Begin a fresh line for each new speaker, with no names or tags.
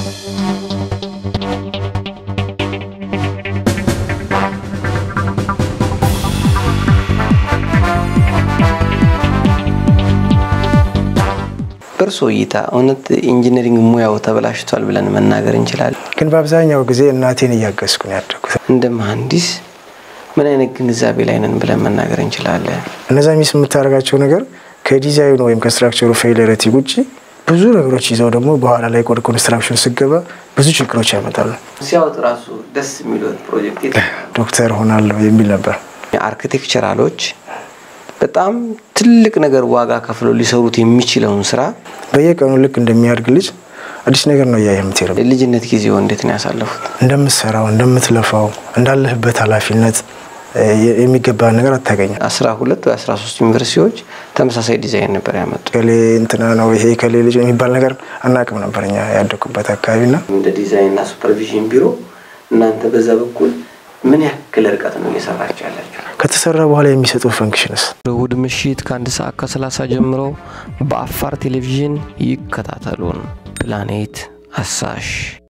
በእርሶ እይታ እውነት ኢንጂነሪንግ ሙያው ተበላሽቷል ብለን መናገር እንችላለን?
ግን በአብዛኛው ጊዜ እናቴን እያገዝኩ ነው ያደጉት።
እንደ መሀንዲስ ምን አይነት ግንዛቤ ላይ ነን ብለን መናገር እንችላለን?
እነዛ ሚስ የምታደርጋቸው ነገር ከዲዛይኑ ወይም ከስትራክቸሩ ፌይለረቲ ውጭ ብዙ ነገሮች ይዘው ደግሞ በኋላ ላይ ወደ ኮንስትራክሽን ስገባ ብዙ ችግሮች ያመጣሉ።
ሲያወጥ ራሱ ደስ የሚለው ፕሮጀክት
ዶክተር ሆናለሁ የሚል ነበር።
አርኪቴክቸራሎች በጣም ትልቅ ነገር ዋጋ ከፍለው ሊሰሩት የሚችለውን ስራ
በየቀኑ ልክ እንደሚያድግ ልጅ አዲስ ነገር ነው እያየ የምትሄደው።
ልጅነት ጊዜው እንዴት ነው ያሳለፉት?
እንደምትሰራው እንደምትለፋው እንዳለህበት ኃላፊነት የሚገባ ነገር አታገኝም።
አስራ ሁለት ወይ አስራ ሶስት ዩኒቨርሲቲዎች ተመሳሳይ ዲዛይን ነበር ያመጡ።
ከሌ እንትና ነው ይሄ ከሌ ልጅ የሚባል ነገር አናቅም ነበር እኛ ያደኩበት አካባቢና
እንደ ዲዛይንና ሱፐርቪዥን ቢሮ እናንተ በዛ በኩል ምን ያክል ርቀት ነው እየሰራችሁ ያላችሁ?
ከተሰራ በኋላ የሚሰጠው ፈንክሽንስ
እሁድ ምሽት ከአንድ ሰዓት ከሰላሳ ጀምሮ በአፋር ቴሌቪዥን ይከታተሉን። ፕላኔት አሳሽ